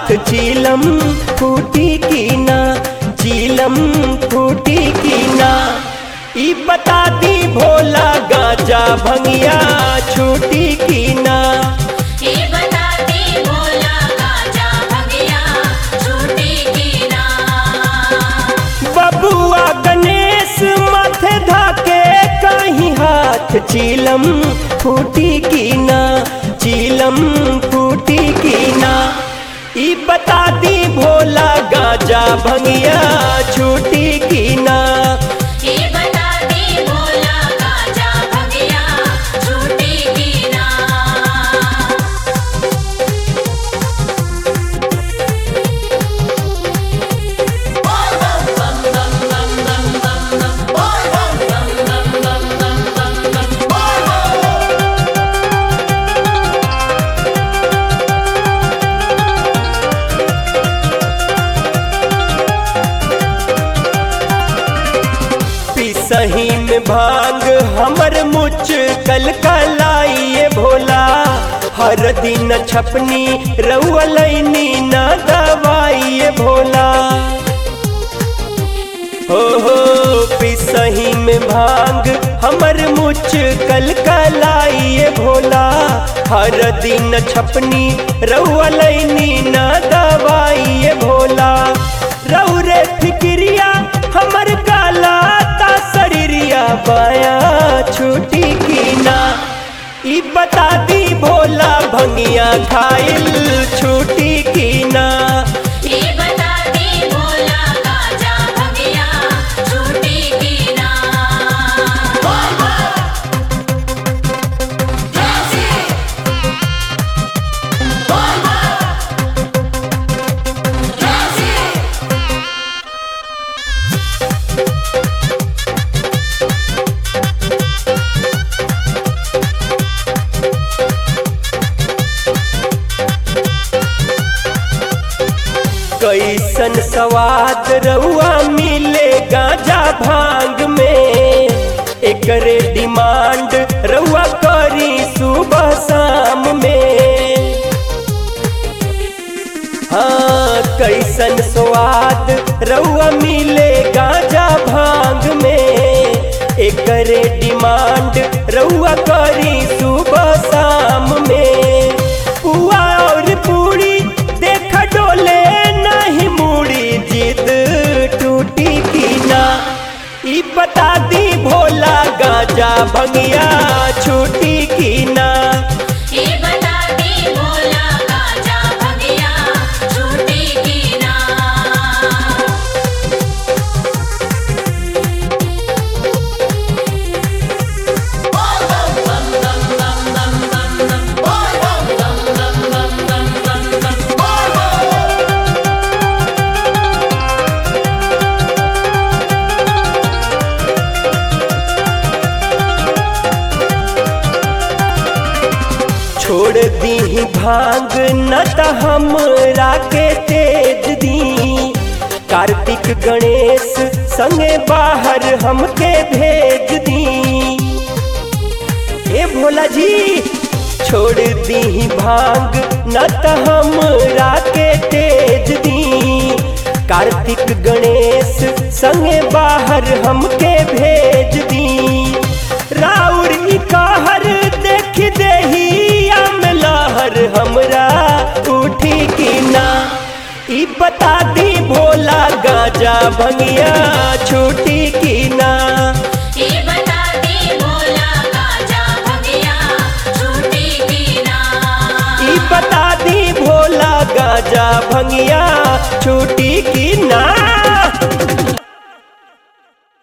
हाथ चीलम फूटी की ना चीलम फूटी की ना ई बता दी भोला गाजा भंगिया छूटी की ना ये बताती भोला गाजा भगिया छूटी की ना बबुआ गणेश माथे धाके कहीं हाथ चीलम फूटी की ना चीलम फूटी की ना ई बता दी भोला गाजा भंगिया छूटी की ना ये बताती भोला गाजा भगिया छूटी की ना पिसही में भांग हमर मुच कल कलाइए भोला हर दिन छपनी रउलैनी न दवाइए भोला हो हो पिसही में भांग हमर मुच कल कलाइए भोला हर दिन छपनी रउलैनी न दवाइए भोला रउ रे फिक्रिया हमर काला ता शरीरिया बाया छूटी की ना ई बता दी भोला भंगिया खाइल छूटी की ना ये बताती भोला गाजा भगिया छूटी की ना कैसन स्वाद रउआ मिले गाजा भांग में एकरे डिमांड रउआ करी सुबह शाम में हाँ कैसन स्वाद रउआ मिले गाजा भांग में एकरे डिमांड रउआ करी सुबह शाम में पुआ और पूरी देख डोले नहीं मुड़ी जिद टूटी की ना ई बता दी भोला गाजा भंगिया छूटी की ना ये बताती भोला गाजा भगिया छूटी की ना छोड़ दी भांग न त हमरा के तेज दी कार्तिक गणेश संगे बाहर हमके भेज दी ए भोला जी छोड़ दी भांग न त हमरा के तेज दी कार्तिक गणेश संगे बाहर हमके भेज दी राउर ई कहर देख देही आम लहर हमरा उठी की ना ई बता दी भोला गाजा भंगिया छूटी की ना ये बताती भोला गाजा भगिया छूटी की ना ई बता दी भोला गाजा भंगिया छूटी की